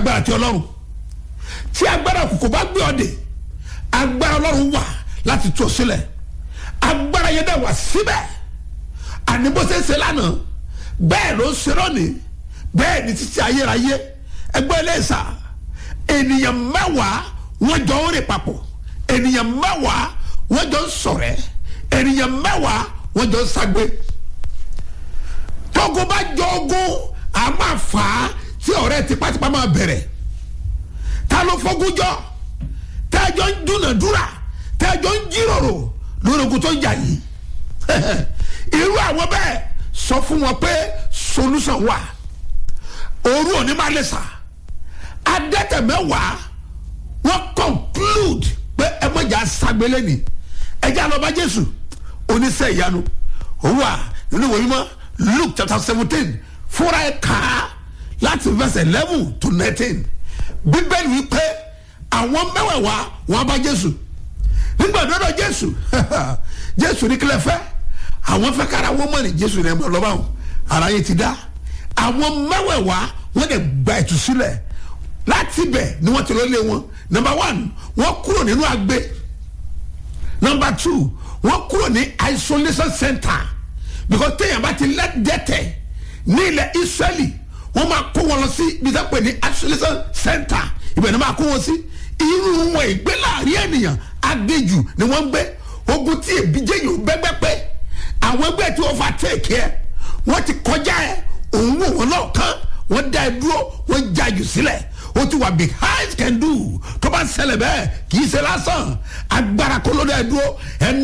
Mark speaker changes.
Speaker 1: agbára ti ọlọ́run tí agbára òkùnkùn bá gbé ọ dè agbára ọlọ́run wà láti tú ọ sílẹ̀ agbára yẹn dẹ̀ wà síbẹ̀ àní bó ṣe ń ṣe lánàá bẹ́ẹ̀ ló ń ṣe lónìí bẹ́ẹ̀ ni títí ayérayé ẹgbẹ́ ẹlẹ́sà ènìyàn mẹ́wàá wọ́n jọ ń rìn papọ̀ ènìyàn mẹ́wàá wọ́n jọ ń ṣọ̀rẹ́ ènìyàn mẹ́wàá wọ́n jọ ń ṣagbe tógun bá jọ ogun a máa fà á tí ọ̀rẹ́ tipátipá máa bẹ̀rẹ̀ ta ló fọ́gun jọ tẹ́jọ́ ń dúnàdúrà tẹ́jọ́ ń jíròrò lórí ogun tó ń jà yìí irú àwọn bẹ́ẹ̀ sọ fún wọn pé solution wà òru òní máa lè sà adẹ́tẹ̀mẹ́wàá wọ́n conclude pé ẹ mọ̀jà sagbélé ni ẹjẹ́ àlọ́ bá jésù oníṣẹ́ ìyanu òwúwà nínú ìwé mímọ́ luke chapter seventeen fúnra ẹ̀ kà á láti verse eleven to nineteen bíbélì wípé àwọn mẹ́wẹ̀ẹ̀wá wọ́n bá jésù nígbà dọ́dọ̀ jésù jésù ní kílẹ̀ fẹ́ àwọn fẹ́ kára wọn mọ̀ ní jésù ní ẹ̀mọ́ lọ́wọ́ àwọn ara yẹn ti dá àwọn mẹ́wẹ̀ẹ̀wá wọ́n lè gba ìtúsílẹ̀ láti bẹ̀ ni wọ́n ti lọ lé wọn number one wọ́n kúrò nínú agbe number two wọ́n kúrò ní isolation center because téèyàn bá ti lẹ́dẹ̀tẹ̀ ní ilẹ̀ israeli wọ́n máa kó wọn lọ sí ibi tó pè ní isolation center ibẹ̀ ni wọ́n máa kó wọn sí irú wọn ìgbé láàrin ènìyàn adéjù ni wọ́n ń gbé ogun tí èbí jẹ́ yòó bẹ́gbẹ́ pé àwọn ẹgbẹ́ tí wọ́n fa tẹ̀kẹ́ ẹ̀ wọ́n ti kọjá ẹ̀ òun wò wọ́n náà kán wọ́n dá ẹ dúró wọ́n já jù sílẹ̀ ó ti wà behind can do tó bá ń ṣẹlẹ̀ bẹ́ẹ̀ kì í ṣe lásán agbára kó ló dá ẹ dúró ẹ